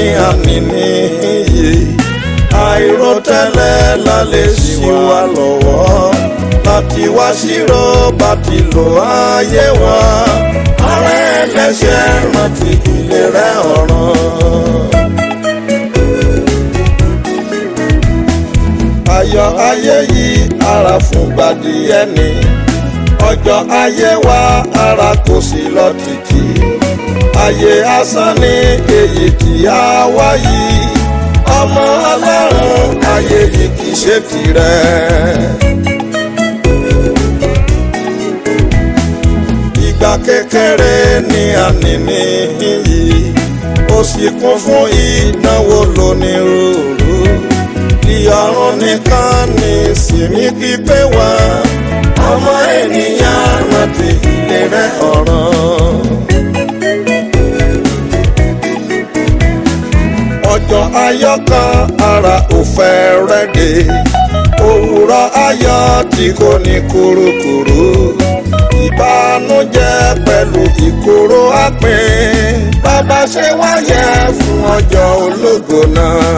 àní níyì àìròtẹ́lẹ̀ la lè ṣì wá lọ́wọ́ láti wá ṣírò bá ti lò ayé wa ara ẹlẹ́ṣẹ̀ rántí ìlera ọ̀ràn. ayọ̀ ayé yìí ara fún gbàdí ẹni ọjọ́ ayé wa ara kò sí lọ títí ayé asán ní èyí tí a wá yìí ọmọ ọlọ́run ayé yìí kì í ṣe tirẹ̀. ìgbà kékeré ní àní níyì ó sì kún fún ìnáwó lónírúurú ìyọrùn nìkan ní sinmi pípé wá ọmọ ènìyàn rántí ìlera ọ̀ràn. ọjọ́ ayọ̀ kan ara ò fẹ́ rẹ́dẹ̀ òwúrọ̀ ayọ̀ tí kò ní kúrúkúrú ìbànújẹ́ pẹ̀lú ìkorò àpín bàbá ṣe wáyé fún ọjọ́ ológo náà.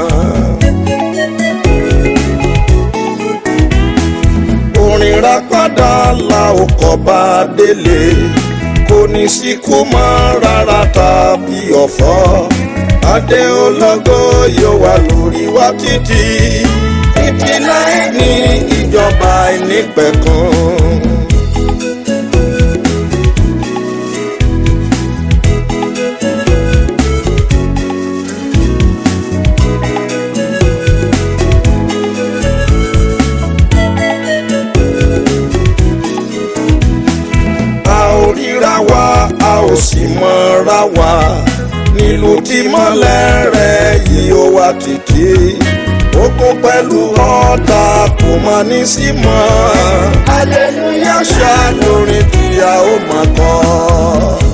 orin rápádà la ò kọ́ bá délé kò ní síkú mọ́ rárá tàbí ọ̀fọ̀ adé ológo yóò wà lórí wa títí títí láì ní ìjọba ìnípẹ̀kun. a ò ríra wa a ò sì mọ̀ra wa nílùú tí mọ́lẹ̀ rẹ̀ yìí ó wá títí ogun pẹ̀lú ọ̀tá kò mọ ní sí mọ́ hallelujah ṣá lórin tí a ó máa kọ́.